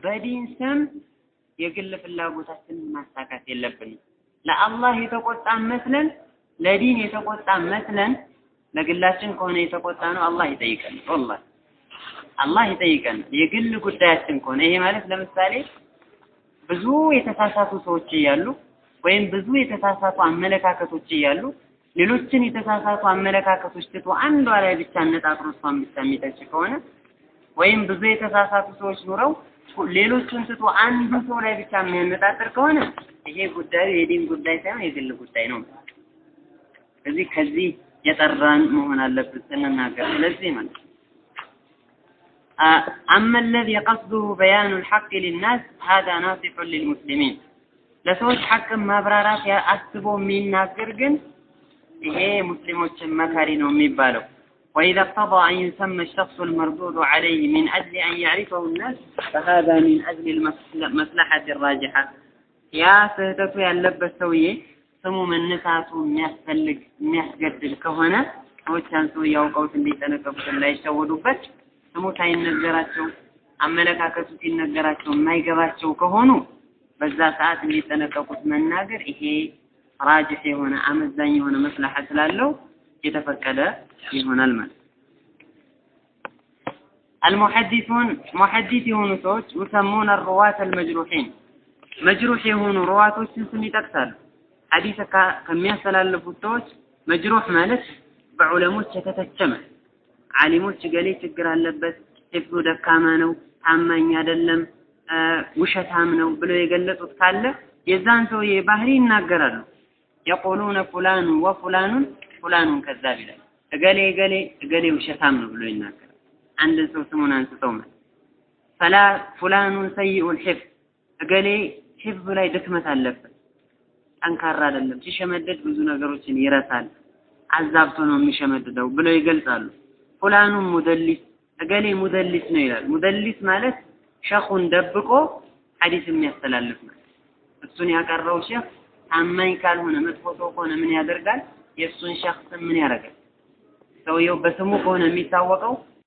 በዲን ስም የግል ፍላጎታችንን ማሳካት የለብንም። ለአላህ የተቆጣ መስለን ለዲን የተቆጣ መስለን ለግላችን ከሆነ የተቆጣ ነው አላህ ይጠይቀን። ወላሂ አላህ ይጠይቀን። የግል ጉዳያችን ከሆነ ይሄ ማለት ለምሳሌ ብዙ የተሳሳቱ ሰዎች እያሉ ወይም ብዙ የተሳሳቱ አመለካከቶች እያሉ ሌሎችን የተሳሳቱ አመለካከቶች ትቶ አንዷ ላይ ብቻ አነጣጥሮ እሷን ብቻ የሚተች ከሆነ ወይም ብዙ የተሳሳቱ ሰዎች ኑረው ሌሎቹን ትቶ አንዱ ሰው ላይ ብቻ የሚያነጣጥር ከሆነ ይሄ ጉዳዩ የዲን ጉዳይ ሳይሆን የግል ጉዳይ ነው። ስለዚህ ከዚህ የጠራን መሆን አለብን ስንናገር። ስለዚህ ማለት أما الذي قصده بيان الحق للناس هذا ناصح للمسلمين ለሰዎች ሐቅ ማብራራት አስቦ የሚናገር ግን ይሄ ሙስሊሞችን መካሪ ነው የሚባለው وإذا اقتضى أن يسمى الشخص المردود عليه من أجل أن يعرفه الناس فهذا من أجل المصلحة الراجحة يا سهدته ያለበት ሰውዬ ስሙ መነሳቱ የሚያስፈልግ የሚያስገድል ከሆነ ሰዎች ያን ሰው ያውቀውት እንዲጠነቀቁት እንዳይሸወዱበት ስሙ ሳይነገራቸው አመለካከቱ ሲነገራቸው የማይገባቸው ከሆኑ በዛ ሰዓት እንዲጠነቀቁት መናገር ይሄ ራጅህ የሆነ አመዛኝ የሆነ መስላሐ ስላለው የተፈቀደ ይሆናል ማለት المحدثون محدث የሆኑ ሰዎች يسمون الرواة المجروحين መጅሩህ የሆኑ ሩዋቶችን ስም ይጠቅሳሉ ሐዲስ ከሚያስተላልፉት ሰዎች መጅሩህ ማለት በዑለሞች የተተቸመ ዓሊሞች ገሌ ችግር አለበት ሂፍዙ ደካማ ነው ታማኝ አይደለም ውሸታም ነው ብለው የገለጹት ካለ የዛን ሰውዬ ባህሪ ይናገራሉ የቁሉነ ፉላኑ ወፉላኑን ፉላኑን ከዛብ ይላል እገሌ እገሌ እገሌ ውሸታም ነው ብሎ ይናገራል አንድን ሰው ስሙን አንስተው ማለት ፈላ ፉላኑን ሰይኡል ሒፍዝ እገሌ ሒፍዙ ላይ ድክመት አለበት ጠንካራ አይደለም ሲሸመደድ ብዙ ነገሮችን ይረሳል አዛብቶ ነው የሚሸመድደው ብለው ይገልጻሉ ፉላኑን ሙደሊስ እገሌ ሙደሊስ ነው ይላል ሙደሊስ ማለት ሸኹን ደብቆ ሐዲስ የሚያስተላልፍ ማለት እሱን ያቀረው ሼክ ታማኝ ካልሆነ መጥፎ ሰው ከሆነ ምን ያደርጋል የእሱን ሼክ ስም ምን ያደርጋል ሰውየው በስሙ ከሆነ የሚታወቀው